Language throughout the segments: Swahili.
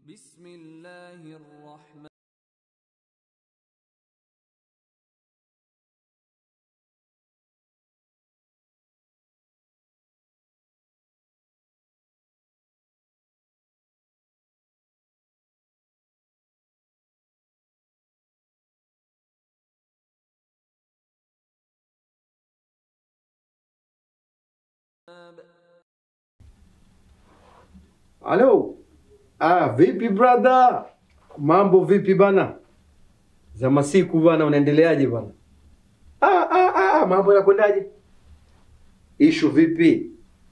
بسم الله الرحمن Halo. Ah, vipi brother? Mambo vipi bana? Za masiku bana, unaendeleaje bana? Ah, ah, ah, mambo yanakwendaje? Ishu vipi?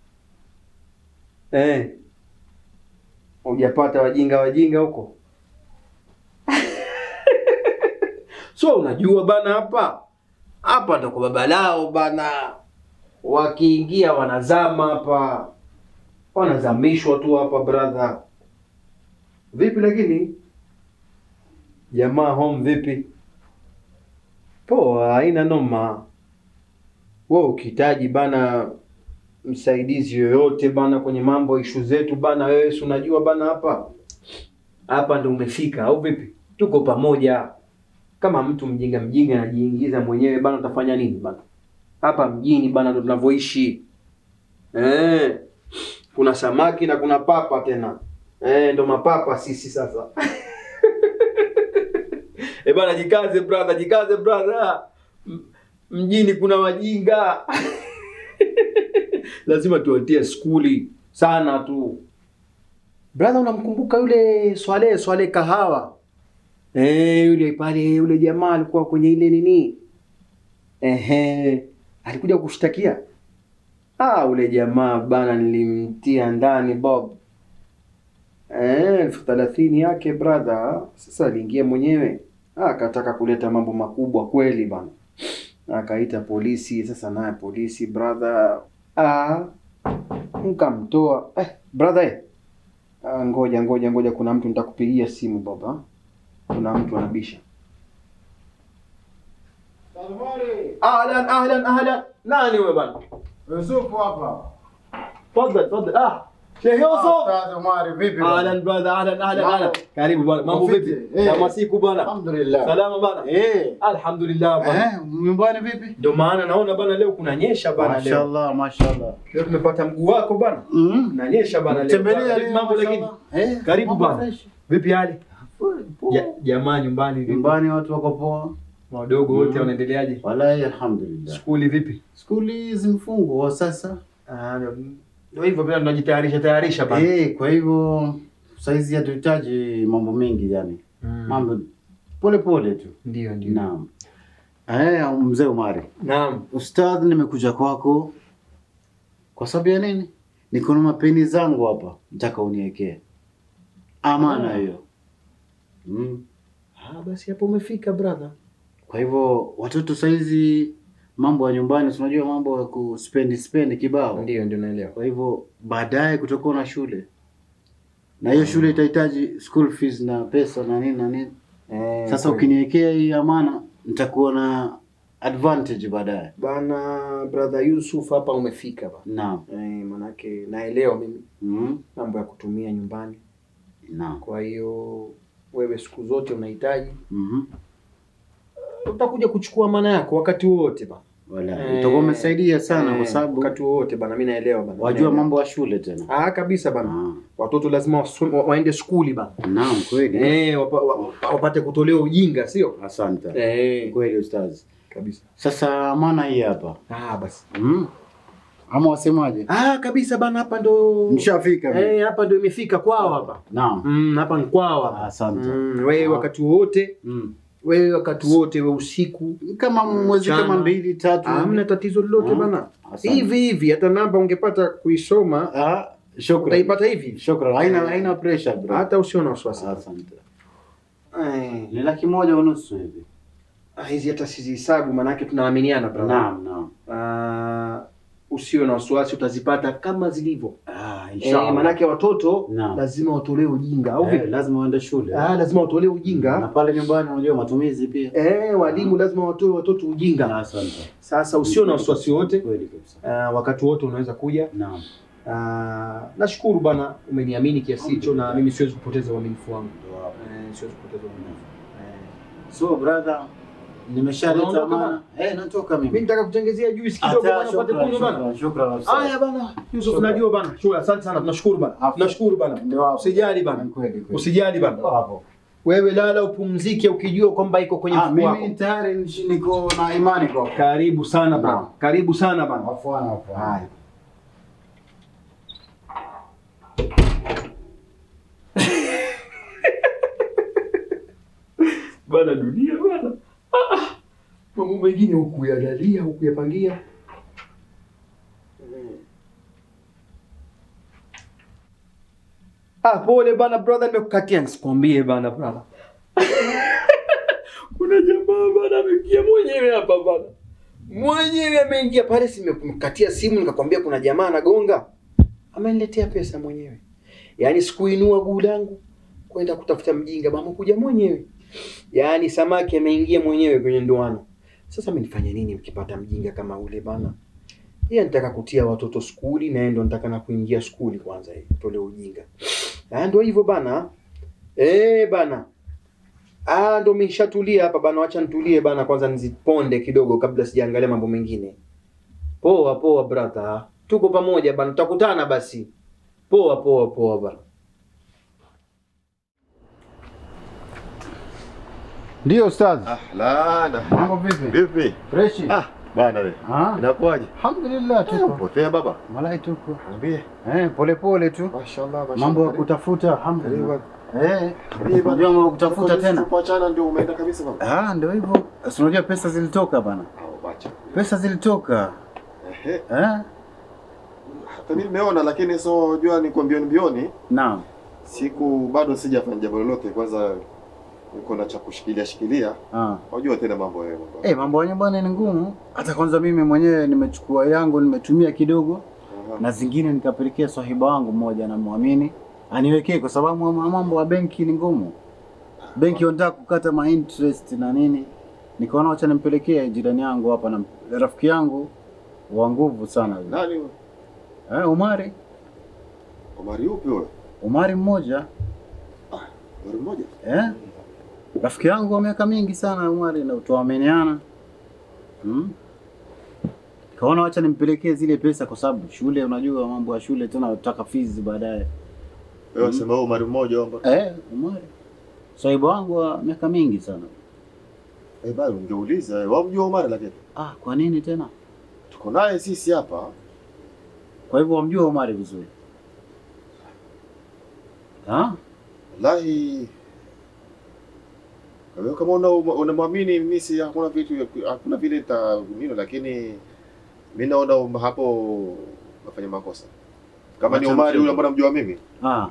Eh. Hujapata wajinga wajinga huko? So unajua bana hapa. Hapa ndo kwa baba lao bana. Wakiingia wanazama hapa wanazamishwa tu hapa brother. Vipi lakini jamaa home vipi? Poa, haina noma. Wewe ukihitaji bana msaidizi yoyote bana kwenye mambo ishu zetu bana, wewe si unajua bana, hapa hapa ndo umefika au vipi? Tuko pamoja. Kama mtu mjinga mjinga anajiingiza mwenyewe bana, utafanya nini bana? Hapa mjini bana ndo tunavyoishi eh kuna samaki na kuna papa tena eh, ndo mapapa sisi sasa. E bana, jikaze brother, jikaze brother. M- Mjini kuna wajinga lazima tuwatie skuli sana tu. Brother, unamkumbuka yule Swale Swale Kahawa? Eh, yule pale yule jamaa alikuwa kwenye ile nini? Ehe, alikuja kushtakia Ah, ule jamaa bana nilimtia ndani Bob. Eh, elfu thelathini yake brother. Sasa aliingia mwenyewe. Ah, akataka kuleta mambo makubwa kweli bana. Akaita polisi, sasa naye polisi brother. Ah, nkamtoa. Eh, brother. Eh. Ah, ngoja ngoja ngoja kuna mtu nitakupigia simu baba. Kuna mtu anabisha. Ahlan ahlan ahlan. Nani wewe bana? Yusufu hapa. Tafadhali tafadhali. Ah, Sheikh Yusuf. Ustadh Omari vipi? bwana? Ahlan brother, ahlan ahlan Mambo. ahlan. Karibu bwana. Mambo Vipi? vipi? Eh. Kama siku bwana. Alhamdulillah. Salama bwana. Eh. Alhamdulillah bwana. Eh, nyumbani vipi? Ndio maana naona bana leo kunanyesha bana leo. Mashaallah, mashaallah. Leo tumepata mguu wako bana. Mm. Kunanyesha bana leo. Tembelea Vipi leo mambo lakini? mashaallah. Eh. Karibu mambo bana. fresh. Vipi hali? Poa. Ja- Jamaa nyumbani vipi? Nyumbani watu wako poa. Wadogo wote Mm. wanaendeleaje? Wallahi alhamdulillah. Skuli vipi? Skuli zimfungwa sasa. Ah, ndio- ndio hivyo pia tunajitayarisha tayarisha bana. Eh, kwa hivyo saizi hatuhitaji mambo mengi yani. Mm. Mambo pole pole tu. Ndio ndio. Naam. Eh, mzee Omari. Naam. Ustadh, nimekuja kwako kwa sababu ya nini? Niko na mapeni zangu hapa, nataka uniwekee amana Ah. hiyo. Mm. Ah, basi hapo umefika brother. Kwa hivyo watoto saizi mambo ya nyumbani, si unajua mambo ya kuspendi spendi kibao. Ndio ndio naelewa. Kwa hivyo baadaye kutakuwa na shule, na hiyo shule itahitaji school fees na pesa na nini na nini. Eh, Sasa kweli. ukiniwekea hii amana, nitakuwa na advantage baadaye. Bana brother Yusuf hapa umefika bana. Naam. Eh, manake naelewa mimi Mm. mambo ya kutumia nyumbani. Naam. Kwa hiyo wewe siku zote unahitaji Mhm. utakuja kuchukua maana yako wakati wowote bana. Wala, Eh, utakuwa umesaidia sana Eh, kwa sababu wakati wowote bana, mimi naelewa bana. wajua Naelewa. mambo ya shule tena. Ah, kabisa bana. Ah, Watoto lazima wasu- wa- waende skuli bana. Naam, kweli. Eh, wapa, wa- wapate kutolewa ujinga, sio? Asante. Eh, Kweli ustazi. kabisa. Sasa amana hii hapa. Ah, basi. Mm. Ama wasemaje? Ah, kabisa bana, hapa ndo Mshafika mimi. Eh, hapa ndo imefika kwao hapa. Naam. Mm, hapa ni kwao hapa. Asante. Mm, wewe wakati wote, Mm. wewe wakati wote, we usiku, Kama mwezi Mchana. kama mbili tatu. hamna tatizo lolote Ah, bana. asante. Hivi hivi hata namba ungepata kuisoma Ah, shukran. utaipata hivi, Shukran. Haina haina pressure bro. hata usio na wasiwasi. Asante. Eh, Ni laki moja unusu hivi. ah, hizi hata sizihesabu, maanake tunaaminiana brother. Naam, naam. Ah, usio na wasiwasi, utazipata kama zilivyo. Ah, Eh, inshallah. maanake watoto Naam. lazima watolewe ujinga au Eh, vipi? lazima uende shule. Ah, lazima watolewe Na ujinga. pale nyumbani unajua matumizi pia. Eh, walimu lazima watoe watoto ujinga. Asante. Sasa usio na wasiwasi wote. Kweli kabisa. Uh, wakati wote unaweza kuja Naam. Ah, nashukuru bana, umeniamini kiasi hicho, na mimi siwezi kupoteza uaminifu wangu. Eh, siwezi kupoteza uaminifu. Eh, So brother, nimeshaleta Unaondoka maana. Eh, natoka mimi mimi. nitaka kutengezea juice kidogo Hata bana, upate shukran, kunywa bana. shukran, shukran. Haya bana, Yusuf, Shukran. najua bana. Shukrani, asante sana, tunashukuru bana, Hapo. tunashukuru bana. Ndio hapo. Usijali bana, Ni kweli kweli. usijali bana. Hapo. Wewe lala upumzike, ukijua kwamba iko kwenye Ah, mfuko wako. mimi tayari nishi- niko na imani kwa. Karibu sana bana, Naam. karibu sana bana. Afwana afwana. Haya. Bana dunia bana. Ah, ah. Mambo mengine hukuyalalia, hukuyapangia. Ah, pole bana brother, nimekukatia nisikwambie bana brother. Kuna jamaa bana ameingia mwenyewe hapa bana. Mwenyewe ameingia pale, simekukatia simu nikakwambia kuna jamaa anagonga. Ameniletea pesa mwenyewe. Yaani sikuinua guu langu kwenda kutafuta mjinga, bama kuja mwenyewe. Yaani samaki ameingia mwenyewe kwenye ndoano. Sasa mimi nifanye nini mkipata mjinga kama ule bana? Yeye anataka kutia watoto skuli na yeye ndo anataka na kuingia skuli kwanza yeye. Tole ujinga. Ah, ndio hivyo bana. Eh bana. Ah, ndo nimeshatulia hapa bana, wacha nitulie bana kwanza niziponde kidogo kabla sijaangalia mambo mengine. Poa poa brother. Tuko pamoja bana, tutakutana basi. Poa poa poa bana. Ndio ustadh. Ah, lana. Mambo vipi? Vipi? Fresh. Ah, bana we. Ah. Inakuwaje? Alhamdulillah tuko. Potea baba. Malai tuko. Niambie. Eh, pole pole tu. Mashallah, mashallah. Mambo ya Karibu. kutafuta alhamdulillah. Karibu. Eh, Karibu. unajua mambo ya kutafuta Tuko tena. Tupoachana ndio umeenda kabisa baba. Ah, ndio hivyo. Si unajua pesa zilitoka bana. Ah, wacha. Pesa zilitoka. Ehe. Eh? Hata mimi nimeona lakini so jua ni kwa mbioni mbioni. Naam. Siku bado sijafanya jambo lolote kwanza niko na cha kushikilia shikilia. Ah. Wajua tena mambo yao baba. Eh, mambo ya nyumbani ni ngumu. Hata kwanza mimi mwenyewe nimechukua yangu nimetumia kidogo Aha. na zingine nikapelekea sahiba wangu mmoja namwamini aniwekee kwa sababu ma- mambo ya benki ni ngumu. Benki wanataka kukata ma interest na nini. Nikaona wacha nimpelekee jirani yangu hapa na rafiki yangu wa nguvu sana yule. Nani huyo? Eh, Umari. Omari yupi huyo? Umari mmoja. Omari mmoja. Eh? Rafiki yangu wa miaka mingi sana Umari na tuaminiana. Hmm? Kaona wacha nimpelekee zile pesa kwa sababu shule unajua mambo ya shule tena utaka fees baadaye. Wewe unasema wewe Omari mmoja omba. Eh, Umari. Sahibu wangu wa miaka mingi sana. Eh, bado ungeuliza wewe. Wamjua Omari lakini. Ah, kwa nini tena? Tuko naye sisi hapa. Kwa hivyo wamjua Umari vizuri. Ah? Wallahi wewe kama una unamwamini mimi si hakuna vitu hakuna vile taumino, lakini mimi naona um- hapo nafanya makosa. Kama ni Wacha Omari mchezo. yule ambaye namjua mimi, Ah.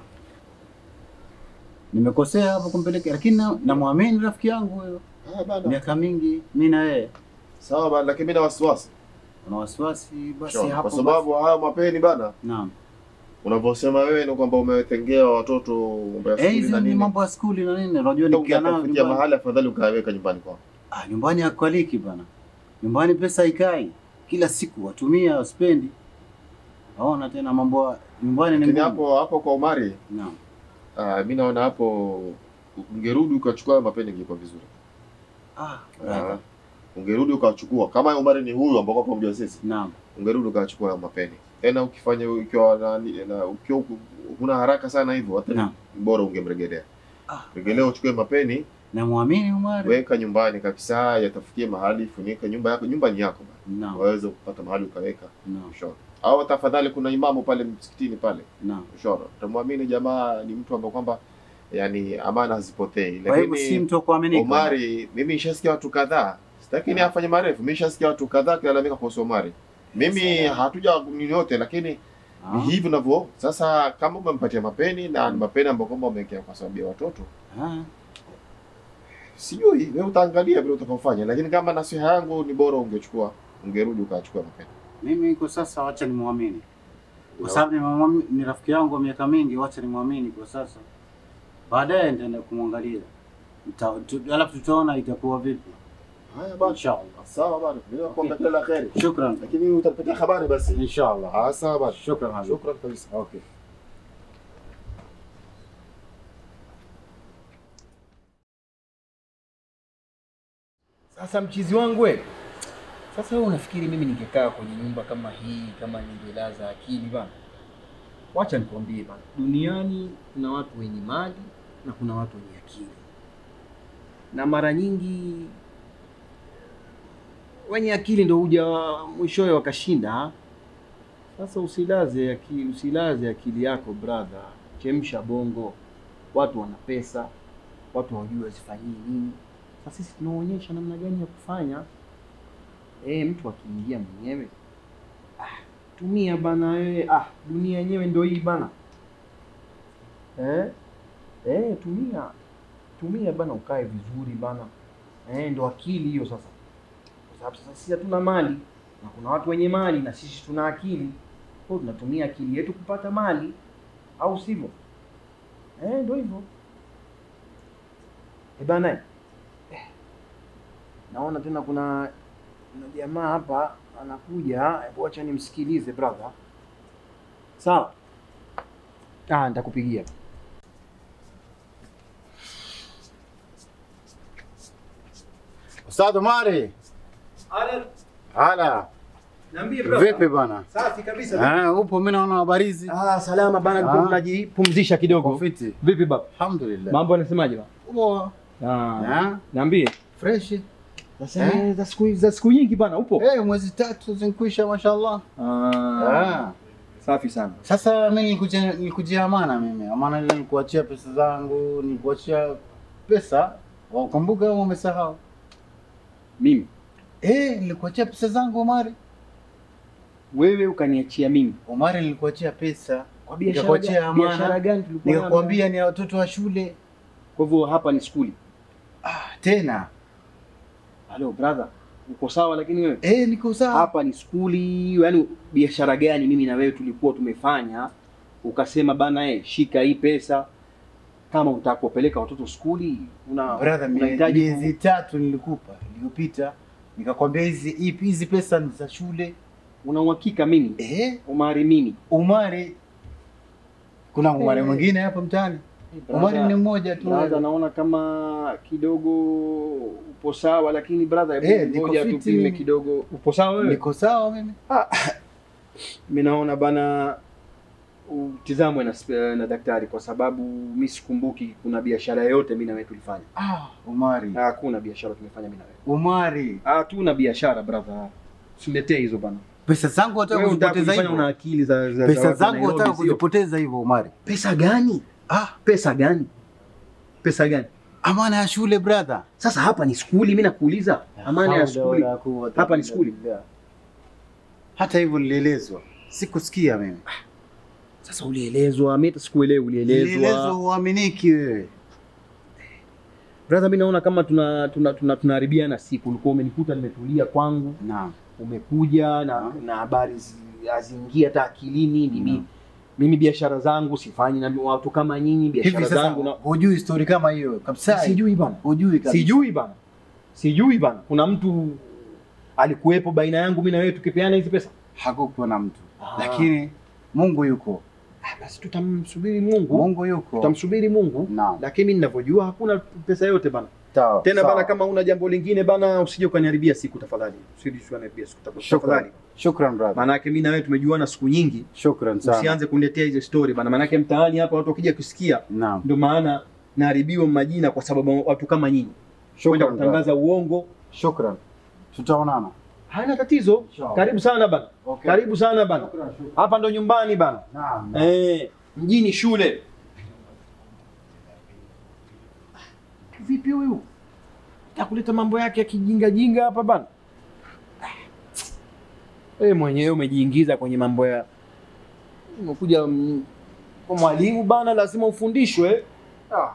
Nimekosea hapo kumpelekea lakini na- namwamini rafiki yangu huyo. ah bana, Miaka mingi mimi na yeye. sawa bana, lakini mimi na wasiwasi Una wasiwasi basi Sure. hapo. kwa sababu haya mapeni bana, basi. Naam. unavyosema wewe ni kwamba umetengea watoto mambo ya Eh, shule hizi na ni nini, mambo ya skuli na nini, unajua nikia nao ungetafutia nyumbani. mahali afadhali ukaweka nyumbani kwako. Ah, nyumbani hakualiki bana. Nyumbani pesa ikai. Kila siku watumia waspendi. Naona tena mambo ya nyumbani ni Lakini ngumu. hapo hapo kwa Omari, Naam. ah, mimi naona hapo ungerudi ukachukua hayo mapeni ingekuwa vizuri. Ah, Ah, brother. ungerudi ukachukua kama Omari ni huyu ambao kwa mjua sisi, Naam. ungerudi ukachukua hayo mapeni tena. Ukifanya ukiwa na, na ukiwa huku- huna haraka sana hivyo, hata Naam. bora ungemregelea Ah. regelea, uchukue mapeni, Namwamini Umari. weka nyumbani kabisa, yatafikie mahali, funika nyumba yako. Nyumba ni yako bana, Naam. waweze kupata mahali ukaweka Naam. ushora. Au tafadhali, kuna imamu pale msikitini pale Naam. ushora, utamwamini jamaa ni mtu ambaye kwamba yani amana hazipotei, Kwa hivyo si lakini mtu wa kuaminika. Omari, mimi nishasikia watu kadhaa, sitaki ni afanye marefu. Mimi nishasikia watu kadhaa kilalamika kuhusu Omari. Mimi hatuja nini yote, lakini Ah. ni hivi unavyo sasa. Kama umempatia mapeni na ni mapeni ambayo kwamba umewekea kwa sababu ya watoto, Ah. sijui wewe utaangalia vile utakaofanya, lakini kama nasiha yangu ni bora ungechukua, ungerudi ukachukua mapeni. Mimi kwa sasa wacha nimwamini. Kwa sababu nimemwamini- ni rafiki yangu wa miaka mingi, wacha nimwamini kwa sasa. Baadaye nitaenda kumwangalia. Nita- tu- Alafu tutaona itakuwa vipi. Haya bana. Inshallah. Sawa bana. Mimi nakuambia kila la kheri. Shukran. Lakini utanipatia habari basi. Inshallah. Ah, sawa bana. Shukran habibi. Shukran kabisa. Okay. Sasa mchizi wangu we, sasa wewe unafikiri mimi ningekaa kwenye nyumba kama hii kama ningelaza akili bana? Wacha nikwambie bana, duniani kuna watu wenye mali na kuna watu wenye akili, na mara nyingi wenye akili ndo huja mwishowe wakashinda. Sasa usilaze akili, usilaze akili yako brother, chemsha bongo. Watu wana pesa, watu hawajui wazifanyie nini. Sasa sisi tunaonyesha namna gani ya kufanya. Eh, mtu akiingia mwenyewe ah, tumia bana wewe. Ah, dunia yenyewe ndio hii bana. Eh? Eh, tumia tumia bana, ukae vizuri bana. Eh, ndo akili hiyo sasa, kwa sababu sasa sisi hatuna mali na kuna watu wenye mali na sisi tuna akili, kwa hiyo tunatumia akili yetu kupata mali, au sivyo? Eh, ndio hivyo. Eh bana, eh, naona tena kuna kuna jamaa hapa anakuja, hebu acha nimsikilize brother. Sawa? Ah, nitakupigia. Ustadh Omari. Hala. Niambie Vipi bana? Safi kabisa. Ah, upo mimi naona habarizi. Ah, salama bana, Ah. nilikuwa najipumzisha kidogo. Fiti. Vipi baba? Alhamdulillah. Mambo yanasemaje baba? Poa. Ah. Ah, Niambie. fresh. Sasa eh, za siku za siku nyingi bana, upo? Eh, mwezi tatu zinkwisha mashallah. Ah. Ah. Safi sana. Sasa mimi nilikuja nilikujia amana mimi. Amana ile nilikuachia pesa zangu, nilikuachia pesa. Wakumbuka au umesahau? Mimi Eh, nilikuachia pesa zangu Omari. wewe ukaniachia mimi Omari nilikuachia pesa. kwa Nikakuachia gani? amana. biashara gani tulikuwa nayo? Nikakwambia ni ya watoto wa shule. Kwa hivyo hapa ni skuli. Ah, tena. Halo brother, uko sawa lakini wewe? Eh, niko sawa. Hapa ni skuli, yaani biashara gani mimi na wewe tulikuwa tumefanya ukasema bana eh, shika hii pesa kama unataka kuwapeleka watoto skuli una Brother, mie- unahitaji ku- miezi tatu nilikupa iliyopita, nikakwambia hizi ipi hizi pesa ni za shule. una uhakika mimi Eh, Omari mimi Umari, kuna Umari Eh. mwingine hapa mtaani? Umari ni mmoja tu. brother, naona kama kidogo upo sawa, lakini brother, Eh, hebu niko ngoja fiti tupime mimi. kidogo. Upo sawa wewe? Niko sawa mimi. Mimi naona bana utizamwe na, sp- na daktari kwa sababu mi sikumbuki kuna biashara yoyote mimi na wewe tulifanya. Ah, Umari, Hakuna biashara tumefanya mimi na wewe. Umari, Hatuna biashara brother. Usiletee hizo bana. pesa zangu wataka Wewe unataka kuzipoteza kujifanya una hivyo? akili za, za za Pesa watu wa zangu Nairobi, wataka sio? kuzipoteza hivyo Umari? Pesa gani? Ah, Pesa gani? Pesa gani? amana ya shule brother. Sasa hapa ni skuli, mimi nakuuliza. Amana ya skuli. Hapa ni skuli. Hata hivyo nilielezwa, sikusikia mimi. Sasa ulielezwa, mimi hata sikuelewi Nilielezwa ulielezwa. uaminiki wewe. Brother, mimi naona kama tuna tuna tuna tunaharibiana siku. Ulikuwa umenikuta nimetulia kwangu, Naam. umekuja na Naam. na habari zi- haziingia hata akilini. Mimi Naam. mimi biashara zangu sifanyi na watu kama nyinyi, Hivi biashara sasa zangu na hujui story kama hiyo kabisa? sijui bana. Hujui kabisa. Sijui bana, sijui bana. Kuna mtu alikuwepo baina yangu mimi na wewe tukipeana hizi pesa? Hakukuwa na mtu, Ah. lakini Mungu yuko, Ah, basi tutamsubiri Mungu, Mungu yuko. tutamsubiri Mungu. Naam. Lakini mimi ninavyojua hakuna pesa yote bana. Sawa, Tena sawa. bana, kama una jambo lingine bana, usije ukaniharibia siku tafadhali, usije ukaniharibia siku tafadhali. Shukran. Shukran brother. Maana yake mimi na wewe tumejuana siku nyingi, Shukran sana. usianze kuniletea hizo story bana. Maana yake mtaani hapa watu wakija kusikia, Naam. ndio maana naharibiwa majina kwa sababu watu kama nyinyi kwenda Shukran brother. kutangaza uongo. Shukran. Tutaonana. Hana tatizo. Inshallah. Karibu sana bana, Okay. karibu sana bana. Shukran, shukran. Hapa ndo nyumbani bana. Naam. Eh, mjini shule. Vipi huyu? Takuleta mambo yake ya kijinga jinga hapa bana. Wewe mwenyewe umejiingiza kwenye mambo ya umekuja mm, kwa mwalimu bana, lazima ufundishwe. Ah.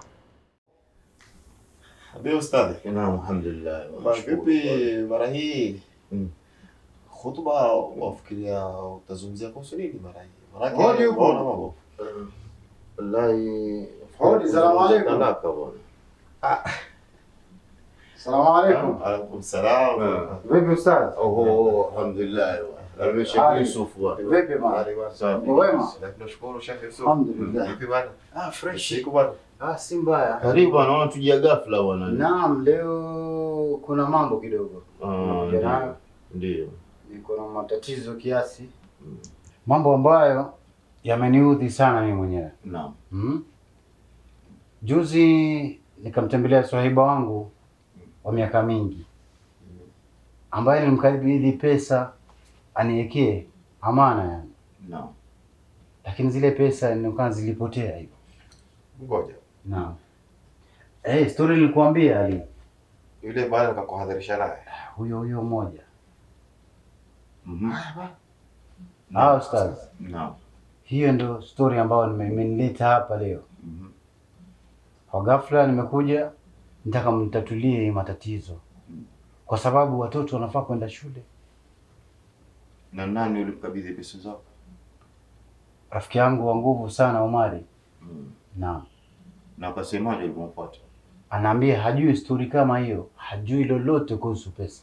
Ndio ustadhi. Naam, alhamdulillah. Ba, Vipi mara hii Mm. khutba wafikiria utazungumzia kuhusu nini mara hii? Hodi Maanake huko. waona mambo. Wallahi. Hodi, salamu alaikum. Talaka bwana. Salamu alaikum. Alaikum salam. Vipi ustaz? Oho, alhamdulillah. Labda Sheikh Ali. Yusuf bwana. Vipi bwana? Safi. Wema? Na tunashukuru Sheikh Yusuf. Alhamdulillah. Vipi bwana? Ah, fresh. Siku bwana. Ah, si mbaya. Karibu bwana, naona tujia ghafla bwana. Naam, leo kuna mambo kidogo. Ah, Nakuja nayo. ndio. Ndio. Niko na matatizo kiasi. Mambo ambayo yameniudhi sana mimi mwenyewe. Naam. Hmm? Juzi nikamtembelea swahiba wangu wa miaka mingi ambaye nilimkabidhi pesa aniwekee amana yani, Naam. lakini zile pesa nilikuwa zilipotea hivyo. Ngoja. Naam. Eh, story nilikuambia Ali, Yule bwana nikakuhadharisha naye. huyo huyo mmoja. Mhm. Ah, ustaz, Naam. hiyo ndo story ambayo nime- imenileta hapa leo. Mhm. Kwa ghafla nimekuja nitaka mtatulie hii matatizo, kwa sababu watoto wanafaa kwenda shule. Na nani ulimkabidhi pesa zako? Rafiki yangu wa nguvu sana Omari, Mm. naam, Na akasemaje ulipomfuata? anaambia hajui stori kama hiyo, hajui lolote kuhusu pesa.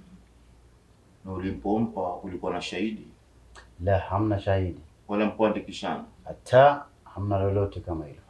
Na ulimpompa ulikuwa na shahidi? La, hamna shahidi, Wala mkuandikishana? hata hamna lolote kama hilo.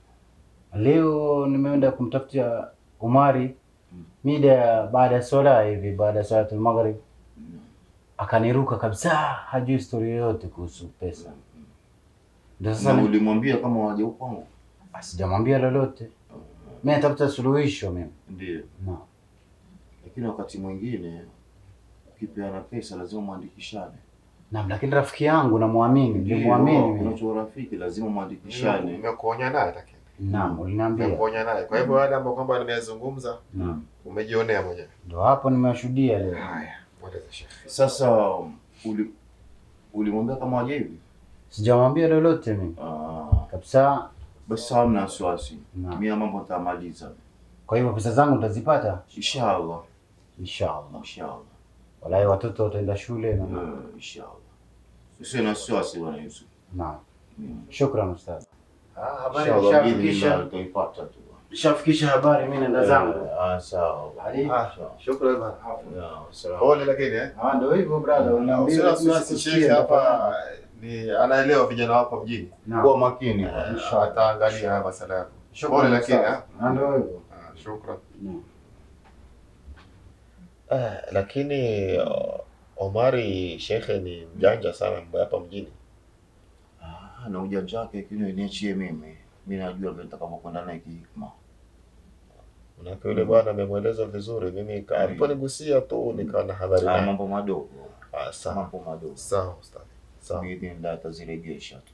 Leo nimeenda kumtafutia Umari mida ya baada ya swala hivi, baada ya salatul maghrib, akaniruka kabisa, hajui stori yoyote kuhusu pesa. Ndio sasa Na ni- ulimwambia kama waje kwangu? sijamwambia lolote, mimi natafuta suluhisho mimi. Ndio. Naam. Lakini wakati mwingine ukipeana pesa lazima mwandikishane. Naam, lakini rafiki yangu namwamini, nilimwamini mimi. Unacho urafiki lazima mwandikishane. Nimekuonya naye lakini. Naam, uliniambia. Nimekuonya naye. Kwa hivyo wale ambao kwamba nimezungumza Naam. umejionea mwenyewe. Ndio hapo nimewashuhudia leo. Haya, mweleze Sheikh. Sasa uli ulimwambia kama waje hivi? Sijamwambia lolote mimi Ah, kabisa. basi hamna wasiwasi. Naam. Mimi mambo nitamaliza. Kwa hivyo pesa zangu nitazipata Inshallah. inshallah. Inshallah. Wallahi watoto wataenda shule na Eh, Inshallah. Usiwe na wasiwasi bwana Yusuf. naam. Mm. Shukran ustaz. Ah, habari Inshallah nishafikisha. biidhnillah utaipata tu. Nishafikisha habari mimi naenda zangu. Eh, Ah, sawa. Ali. Ah, shukrani bwana. Ya, sawa. Pole lakini eh. Ah, ndio hivyo brother, uniambia Usiwe na lakini wasiwasi, sisikie, Sheikh hapa nitafahamu. ni anaelewa vijana wako mjini. Naam. Kuwa makini. Eh, Ataangalia haya masala yako. Shukran Pole lakini ustaz. eh. Ah, Ndio hivyo. Ah, Shukran. Naam. Eh, lakini uh, Omari shekhe ni mjanja sana mambo ya hapa mjini. Ah, na ujanja wake lakini niachie mimi. Mimi najua vile nitakavyokwenda naye kihikma. Manake yule bwana amemweleza vizuri, mimi ka- aliponigusia tu nikawa na habari Ah, naye. mambo madogo. Ah, sawa. Mambo madogo. Sawa ustadhi. Sawa. Biidhnillah atazirejesha tu.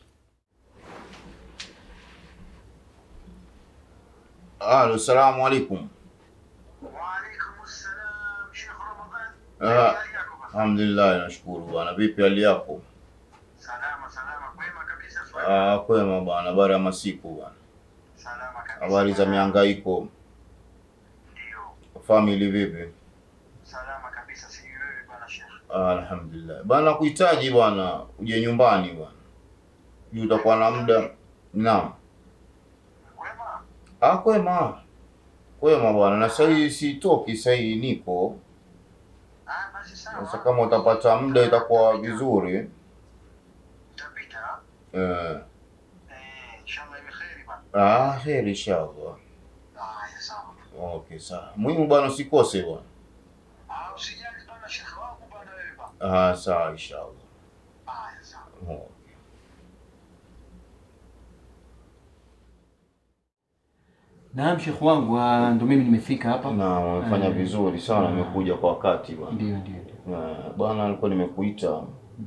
Alo, salamu alaikum. وعليكم السلام شيخ رمضان Ah, hali yako bwana? alhamdulillah, nashukuru bwana. Vipi hali yako? salama salama kwema kabisa swali Ah, kwema bwana, habari ya masiku bwana. salama kabisa Habari za mihangaiko, ndio family vipi? salama kabisa si wewe bwana shekh Ah, alhamdulillah. Bwana kuhitaji bwana, uje nyumbani bwana. Juu utakuwa na muda. Naam. kwema Ah, kwema. Kwema bwana, na sasa hii sitoki, sasa hii niko. ah basi sawa Sasa kama utapata muda itakuwa vizuri. utapita Eh, eh inshallah iwe kheri bwana ah, heri inshallah. haya sawa Okay, sawa. Muhimu bwana usikose bwana. ah usijali bwana shekh wangu bwana wewe bwana Ah, sawa inshallah. haya sawa Okay. Naam, shekh wangu, ah, ndo mimi nimefika hapa. Na wamefanya Eh, vizuri sana, nimekuja kwa wakati bwana. Ndio, ndio, ndio. Eh, Bwana alikuwa nimekuita.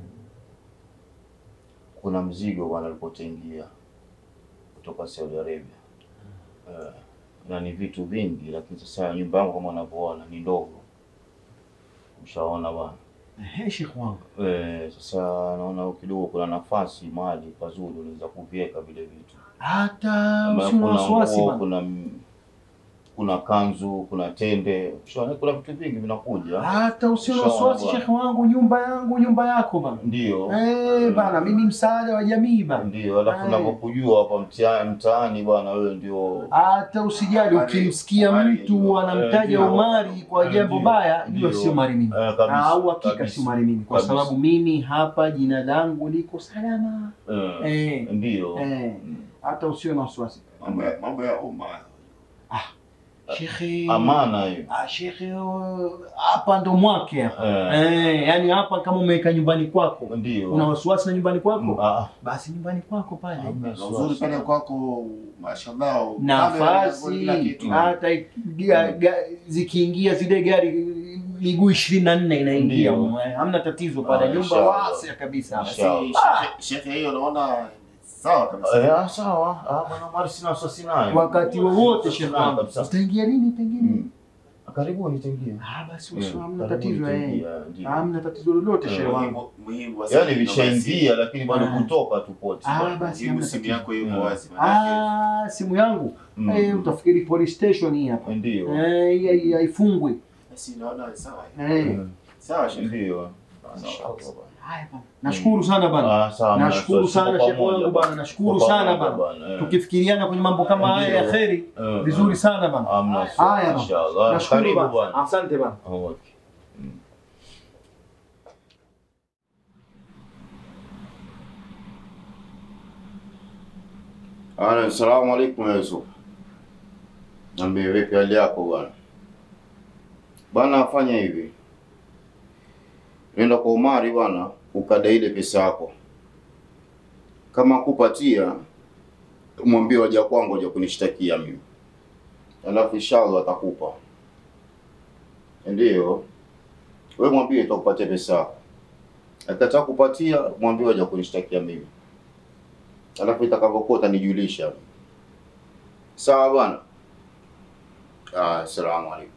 Kuna mzigo bwana alipotengia kutoka Saudi Arabia. Eh, na ni vitu vingi, lakini sasa nyumba yangu kama unavyoona ni ndogo. Ushaona bwana. Ehe, shekh wangu. Eh, sasa naona kidogo kuna nafasi mahali pazuri unaweza kuviweka vile vitu. Hata Kama usiwe na kuna wasiwasi nguo, bwana. kuna m- kuna kanzu, kuna tende, ushaona kuna vitu vingi vinakuja. Hata usio na Sawa, wasiwasi bwana. shekhe wangu, nyumba yangu nyumba yako bana. Ndio. Eh bana, mimi msaada wa jamii bana. Ndio, alafu Eh. ninavyokujua hapa mtia- mtaani bwana, wewe ndio Hata usijali, Omari- ukimsikia Omari mtu ndio. anamtaja ndio. Omari kwa Eh, jambo ndio. baya, jua Ndio. sio mari mimi. Eh, kabisa, Au hakika kabisa. sio mari mimi, kwa Kabisa. sababu mimi hapa jina langu liko salama. eh, Eh, ndio. eh, hata usio na wasiwasi. Mambo ya mambo ya umma. Shekhe, Amana hiyo. ah, shekhe, oh, hapa ndo mwake hapa. Eh, Eh, yani hapa kama umeweka nyumbani kwako, ndio. una wasiwasi na nyumbani kwako, Ah, basi nyumbani kwako pale Hamna Na uzuri pale kwako mashallah. nafasi kila kitu. hata ga- ga- zikiingia zile gari miguu ishirini na nne inaingia, Ndio. Eh, hamna tatizo pale, Ah, nyumba inshallah. wasi kabisa. Basi, Inshallah. shekhe- Shekhe hiyo naona sawa kabisa. Eh, ah, sawa. Ah, bwana Omar sina wasiwasi naye. Wakati wowote shehe Naye wangu, kabisa. utaingia lini? Utaingia lini? Mm. Karibuni tengia. Ah, basi Mm, usio, hamna karibuni tatizo eh, tengia, ndio. hamna tatizo lolote Eh, shehe wangu. Muhimu muhimu wa sasa Yaani ndio vishaingia lakini bado Ah. kutoka tu pote. Ah, bwana. basi Muhimu hamna simu tatizo. yako yuko Mm. wazi manake. Ah, simu yangu Mm. eh, utafikiri police station hii hapa Ndio. eh, hii- hii haifungwi Basi naona sawa. eh. Mm. Sawa shekhe. Ndio. Sawa. Haya bana. Nashukuru sana bana. Ah, sawa. Nashukuru Tuko sana shekhe pamoja wangu bana, nashukuru Tuko sana pamoja bana. eh. Tukifikiriana kwenye mambo kama haya ya Ndio. kheri, Eh, vizuri eh. sana bana. Hamna Haya shida, bana. inshallah. Nashukuru Karibu bana. bwana. Asante bana. Okay. Mm. Ana, Assalamu alaikum Yusuf. Niambie vipi hali yako bwana? Bwana afanya hivi. Nenda kwa Umari bwana, ukadai ile pesa yako. Kama kupatia mwambie waja kwangu waja kunishtakia mimi. Alafu inshallah atakupa. Ndiyo. Wewe mwambie itakupatia pesa yako. Akitaka kupatia mwambie waja kunishtakia mimi. Alafu itakavyokuwa utanijulisha. Sawa bwana? Ah, assalamu alaikum.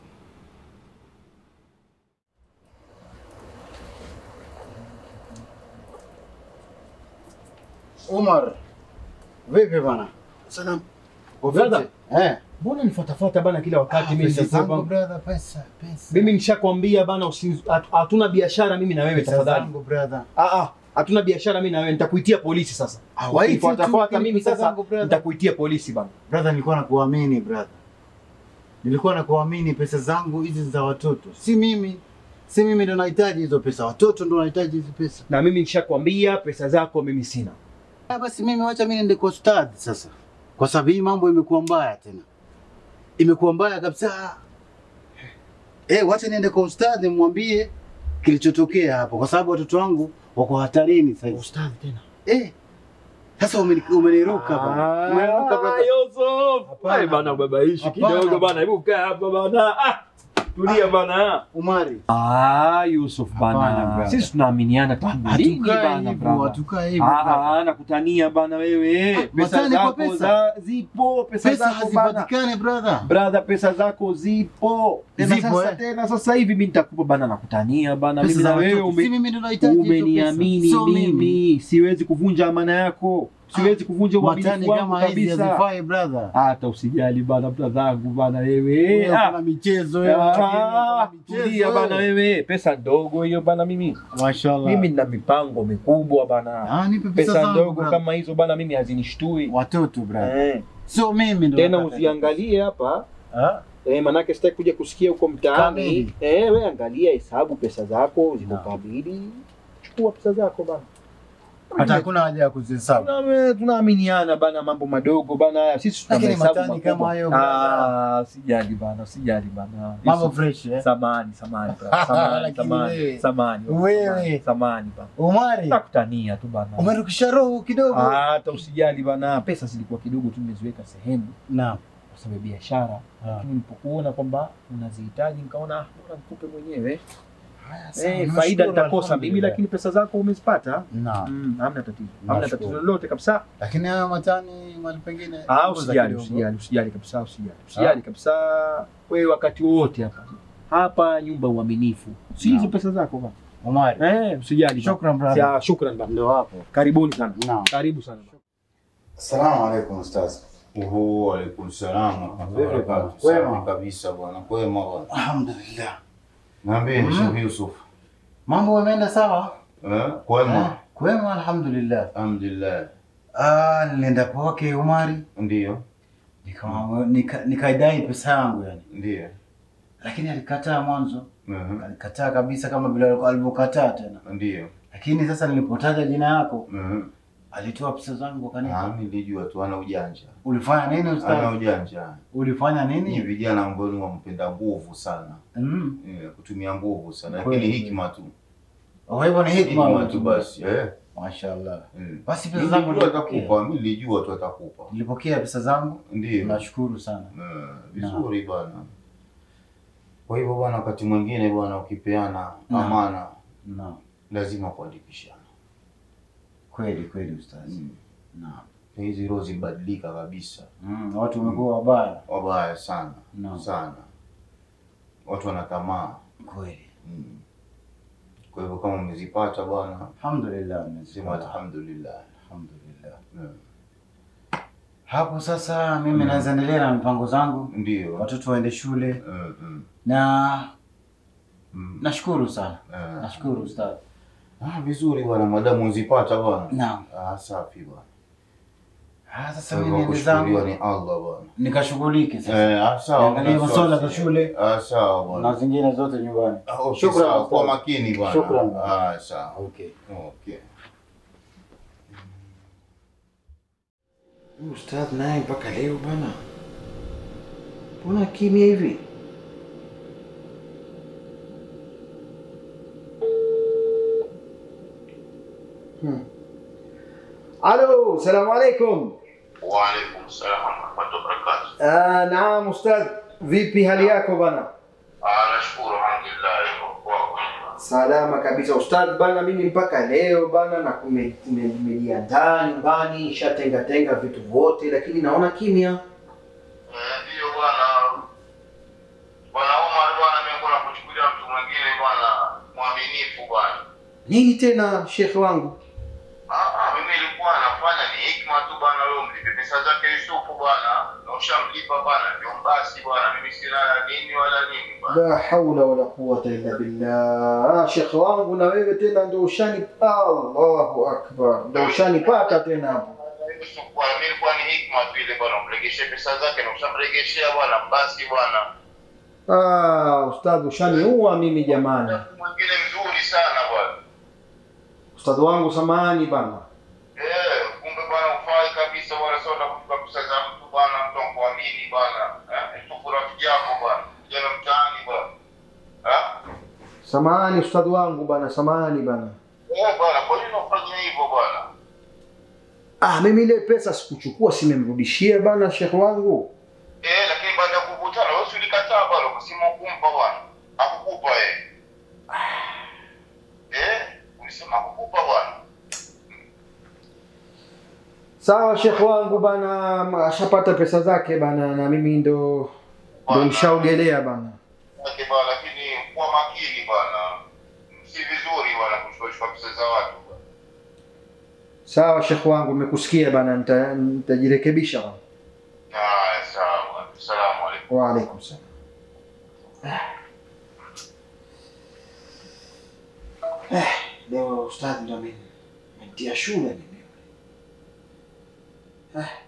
Umar, vipi bana? Salam. Uko Brother. fiti? Eh. Mbona nifuatafuata bana kila wakati mimi Pesa nilikuwa zangu bana. brother, pesa, pesa. Mimi nishakwambia bana usi- hatu- hatuna biashara mimi na wewe Pesa tafadhali. zangu brother. Ah ah, hatuna biashara mimi na wewe, nitakuitia polisi sasa. Ah, Wakifuatafuata waiti tu, mimi pesa sasa zangu, brother. nitakuitia polisi bana. Brother, nilikuwa nakuamini brother. Nilikuwa nakuamini pesa zangu hizi za watoto. Si mimi. Si mimi ndo nahitaji hizo pesa. Watoto ndo wanahitaji hizi pesa. Na mimi nishakwambia pesa zako mimi sina. Ah, basi mimi wacha mimi niende kwa ustadhi sasa. Kwa sababu hii mambo imekuwa mbaya tena. Imekuwa mbaya kabisa. Eh, wacha niende kwa ustadhi mwambie kilichotokea hapo kwa sababu watoto wangu wako hatarini sasa hivi. Ustadhi tena. Eh. Sasa umeni- umeniruka bana. Umeniruka brother. Yusuf. Hapana. Ai bana babaishi Hapana. kidogo bana. Hebu kaa hapa bana. Ah, tulia bana. Umari. Ah, Yusuf Hapana, bana. brother. Sisi tunaaminiana tangu lini Hatukai bana hivyo, brother? hatukai hivyo. brother. Ah, ah, nakutania bana wewe. Ah, Pesa matani kwa zako pesa. za zipo, pesa, Pesa zako bana. hazipatikani brother. Brother, pesa zako zipo. Tena Zipo, sasa eh. tena sasa hivi mimi nitakupa bana nakutania bana. Pesa Mimi za na wewe watoto. ume, Si mimi ndo nahitaji hizo pesa. umeniamini Sio mimi. Siwezi kuvunja amana yako. Siwezi kuvunja Matani uaminifu wangu kama hizi kabisa. hazifai brother. Hata usijali bana bradhangu bana wewe. Wewe Ah, kuna michezo wewe. ah, kuna michezo Tulia bana wewe. wewe. Pesa ndogo hiyo bana mimi. Mashallah. Mimi nina mipango mikubwa bana. Ah, nipe pesa Pesa zangu ndogo brother. kama hizo bana mimi hazinishtui. watoto brother. Eh. Sio mimi ndo. Tena nataka. usiangalie hapa Ah? Eh, manake sitaki kuja kusikia huko mtaani. Kamili. Eh, we angalia hesabu pesa zako ziko Naam. kamili. Chukua pesa zako bana. Hata hakuna haja ya kuzihesabu. Tuna- Tunaaminiana bana mambo madogo bana haya. Sisi tuna Lakini mahesabu matani makubwa. kama hayo, Ah, sijali bana, sijali bana. Mambo Yusuf, fresh eh. Samani, samani, bana. samani, Lakini samani, wewe- samani, wewe. samani, samani bana. Umari, Nakutania tu bana. umerukisha roho kidogo. Ah, Hata usijali bana, pesa zilikuwa kidogo tu nimeziweka sehemu Naam. kwa sababu ya biashara. Ah. Lakini nilipokuona kwamba unazihitaji nikaona ah, bora nikupe mwenyewe. Haya, sawa, Eh, nimeshukuru, faida nitakosa mimi, alhamdulillah. lakini pesa zako umezipata. Naam. Mm, hamna tatizo, hamna Nashukuru. tatizo lolote kabisa. Lakini haya matani mali pengine. Ah, punguza usijali, kidogo. usijali, usijali kabisa, usijali, usijali kabisa. Wewe wakati wowote hapa hapa, nyumba ya uaminifu, si hizo Naam. pesa zako bana. Umari. Eh, usijali. bana. Shukran brother. Ya, shukran bana. Ndio hapo. Karibuni sana, Naam. karibu sana. Assalamu alaikum ustaz. Oho, alaikum salaam. Vipi bwana? Safi Kwema? kabisa bwana, kwema bwana. Alhamdulillah. Niambie Mm. Sheikh Yusuf. Mambo yameenda sawa? Eh, kwema? Eh, Kwema alhamdulillah. Alhamdulillah. Ah, nilienda kwake Umari Ndio, nikamwambia- nika- nikaidai pesa yangu yani, ndio. lakini alikataa mwanzo, Mhm. alikataa kabisa kama vile alikuwa- alivyokataa tena. Ndio. Lakini sasa nilipotaja jina yako Mhm. alitoa pesa zangu akanipa. Ah, nilijua tu ana ujanja. Ulifanya nini Ana ustaz? ujanja. Ulifanya Ni nini? vijana ambao ni wampenda nguvu sana. Mm. Eh, kutumia nguvu sana. Kweli. Lakini hikma tu. Kwa hivyo ni hikma Hikma tu basi. Eh. Mashaallah. Mm. Basi pesa zangu Nilijua nilipokea. atakupa, mimi nilijua tu atakupa. Nilipokea pesa zangu. Ndio. Nashukuru sana. Eh, vizuri bwana. Kwa hivyo bwana, wakati mwingine bwana, ukipeana Naam. amana Naam. lazima kuandikishana. Kweli kweli ustaz. Mm. Naam. Hizi roho zilibadilika kabisa, Mm, watu wamekuwa wabaya. wabaya sana Naam. sana, watu wana tamaa Kweli. mm. Kwa hivyo kama umezipata bwana, Alhamdulillah. sema nimezipata. alhamdulillah. Alhamdulillah. Mm. Hapo sasa mimi naweza endelea na mipango zangu, Ndio. watoto waende shule Mm, mm, na mm. nashukuru sana. Eh. Nashukuru ustaz. Ah, vizuri bwana, madamu uzipata bwana. Naam. Ah, safi bwana. Ah, sasa Kwa mimi hivyo niende kushukuriwa zangu ni Allah bwana. nikashughulike sasa Eh, ah, sawa. Niangalie bwana, masuala sawa, za sawa. shule. Ah, sawa na bwana. zingine zote nyumbani. Ah, okay, Shukran, sawa. Kwa ustaz. makini bwana. Shukran. Ah, sawa. Okay. Okay. Huyu Ustadh naye mpaka leo bana, mbona kimya hivi? Hmm. Alo, salamu alaikum. Waalaikum salam warahmatullahi wabarakatuh. Ah, naam Ustadh, vipi hali yako bana? Ah, nashukuru alhamdulillah iko kwako. Salama kabisa Ustadh bana, mimi mpaka leo bana na kume- kume- nimejiandaa nyumbani, nishatenga tenga vitu vyote, lakini naona kimya. Eh, Ndio bwana. Bwana Omar bwana, mimi kuna kuchukulia mtu mwingine bwana mwaminifu bwana. Nini tena shekhe wangu? Ah, ah, mimi nilikuwa nafanya ni hikma tu bwana, wewe mlipe pesa zake Yusufu bwana, na ushamlipa bwana, ndio basi bwana, mimi sina nini wala nini bwana. La haula wala quwwata illa billah. Ah, shekhe wangu na wewe tena ndio ushani Allahu akbar. Ndio ushanipata tena hapo. Yusuf bwana, mimi nilikuwa ni hikma tu ile bwana, umregeshe pesa zake na ushamregeshea bwana, basi bwana. Ah, ustadhi ushaniua mimi jamani. Mwingine mzuri sana bwana. Ustadhi wangu samahani bana. Eh, kumbe bwana ufai kabisa bwana, sio utakuchukua pesa za mtu bwana, mtu akuamini bwana. Eh, Yusufu rafiki yako bwana, kijana mtaani bwana. Eh? Samahani ustadhi wangu bana, samahani bana. Eh, bwana, kwa nini unafanya hivyo bwana? Ah, mimi ile pesa sikuchukua, simemrudishia bana shekhe wangu. Eh, lakini baada ya kukutana wewe si ulikataa bwana, ukasema kumpa bwana. Hakukupa eh. Eh, ulisema hakukupa bwana. Sawa shekhe wangu bana, ashapata pesa zake bana, na mimi ndo ndo nishaogelea bana. Yake bwana, lakini kuwa makini bwana. Si vizuri bwana kuchukua pesa za watu bwana. Sawa shekhe wangu, nimekusikia bana, nita- nitajirekebisha bana. Ah, sawa bwana. Asalamu alaykum. Wa alaikum salam. Eh, leo ustadhi ndo amenitia shule mimi. Eh.